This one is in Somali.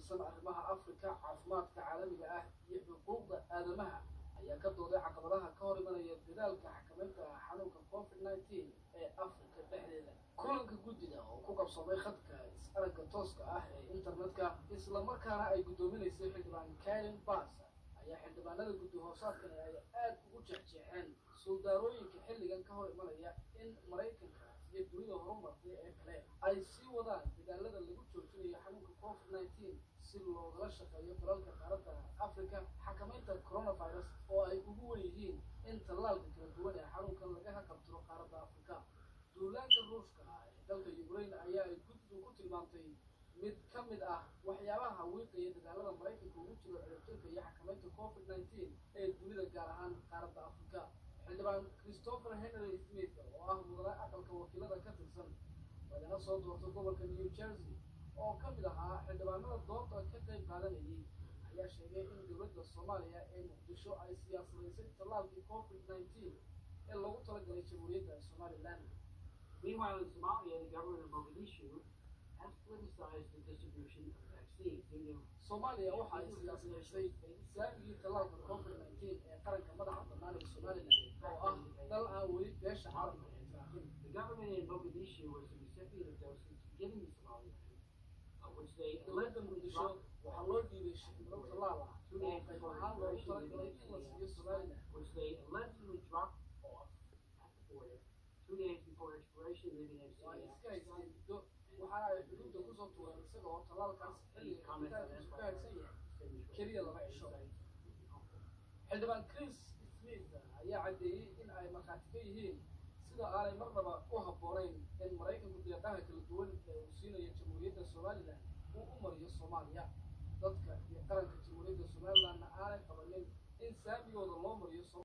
qaabilsan arrimaha afrika caafimaadka caalamiga ah iyo xuquuqda aadamaha ayaa ka dooday caqabadaha ka hor imanaya dadaalka xakamaynta xanuunka covid nineteen ee afrika dhexdeeda kulanka guddida oo ku qabsoomay khadka is-aragga tooska ah ee internetka islamarkaana ay guddoominaysay xildhibaan karen bas ayaa xildhibaanada guddi hoosaadkani ay aada ugu jeexjeexeen suldaarooyinka xilligan ka hor imanaya in maraykanka iyo dunida horumartay ee kale ay sii wadaan dadaalada lagu joojinayo xanuunka covid nineteen si loogala shaqeeyo dalalka qaaradda africa xakamaynta coronavirus oo ay ugu wen yihiin in tallaalka kala duwan ee xanuunkan laga haqabtiro qaaradda africa duulaanka ruushka ee dalka ukraine ayaa ay guddidu ku tilmaamtay mid ka mid ah waxyaabaha wiiqaya dadaalada maraykanka ugu jiro ciribtirka iyo xakamaynta covid nineteen ee dunida gaar ahaan qaaradda africa xildhibaan christopher henry smith oo ah mudane aqalka wakiilada ka tirsan lagana soo doorto gobolka new jersey oo ka mid ahaa xildhibaanada doorta ka qayb qaadanayay ayaa sheegay in dowladda soomaaliya ee muqdisho ay siyaasadaysay tallaalkii covid nineteen ee loogu talagalay jamhuuriyadda somalilan Meanwhile, in Somalia, the government of Mogadishu has politicized the distribution of vaccines. They know soomaaliya waxa ay siyaasadaysay islaamigii tallaalka covid nineteen ee qaranka madaxa bannaan ee somalilan oo ah dal aan weli beesha caalamka ixtiraafin the government in Mogadishu was the recipient of doses given to Somaliland, uh, which they dowladda allegedly muqdisho dropped, waxaa loo dhiibay shirkado tallaal ah oo qayb ahaan loogu talagalay in la siiyo somalilan which they allegedly dropped off at the border two days before expiration, leaving waa MCA iska haysteen muddo waxaana ay xuduudda kusoo tuureen isaga oo tallaalkaas xilliga xidhitaankiisu ka haysan yahay keliya laba cisho xildhibaan chris smith ayaa caddeeyey in ay markhaati ka yihiin sida aanay marnaba u habboonayn in maraykanku deeqaha kala duwan ee uu siinayo jamhuuriyadda somalilan uu u mariyo soomaaliya dadka iyo qaranka jamhuuriyadda somalilanna aanay qabanin in saamigooda loo mariyo